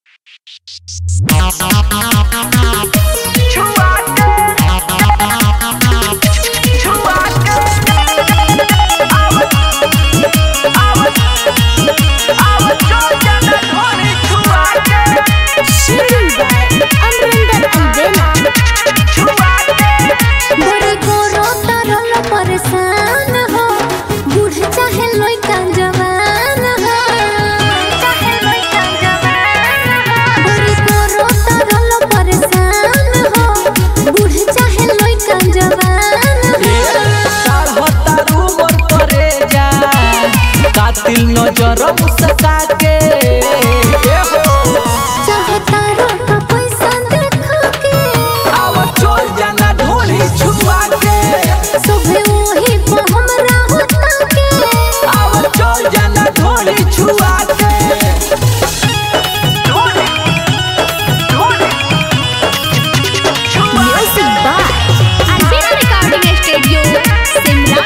बड़ी गोरो तरल परेशान हो बूढ़ चाहे लइका जवान हो चाहे लइका जवान हो बड़ी गोरो तरल परेशान हो बूढ़ चाहे लइका जवान हो कातिल नजर मुस्का के चाहता रोका पैसा देखा के आव चल जाना ढोली छुआ के सुबह वही पे हमरा होता के आव चल जाना ढोली छुआ के म्यूजिक बाय अल्बेना रिकॉर्डिंग स्टूडियो शिमला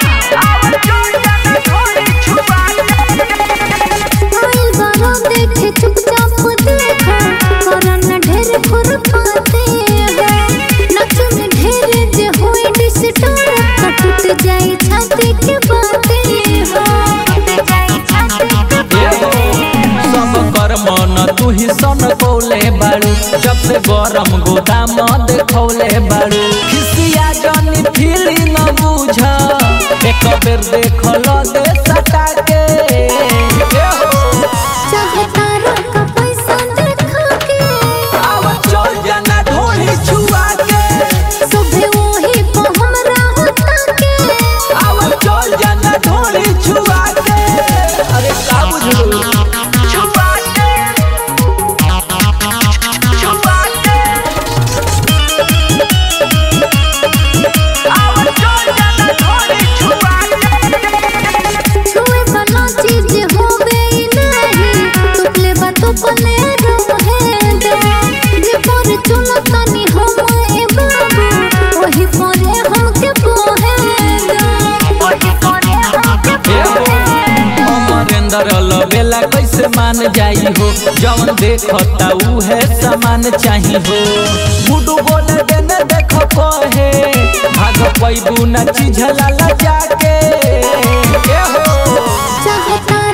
आइल बारो देखे चुपचाप देखो करन ढेर खुरपाते हो नच में ढेर जे होई डिस्टर्ब तो टूट जाए छाती के बाते हो टूट जाए छाती के बाते सब कर मन तू ही सन कौले बाड़ू जब से गरम गोदाम देखौले बाड़ू खिसिया जनी फीली न बुझ एक बेर देखल दे सटा के ए हो, चाहता रोका पैसा देखा के आव चल जाना ढोली छुआ के सुबह वही पे हमरा होता के आव चल जाना ढोली छुआ के अरे का बुझलू छुआ के छुआ के आव चल जाना ढोली छुआ के छुए वाला चीज होवे ही नहीं तुपले बा तुपले रहे दे जे पर चलो तनी हम ए बाबू वही परे हमके पोहे दे वही परे हमके पोहे दे अमरेंद्र लबेला कैसे मान जाई हो जवन देखता उहे सामान चाही हो गुडू बोले देने देख कहे भाग पैबू न चिझला जाके ए हो चाहता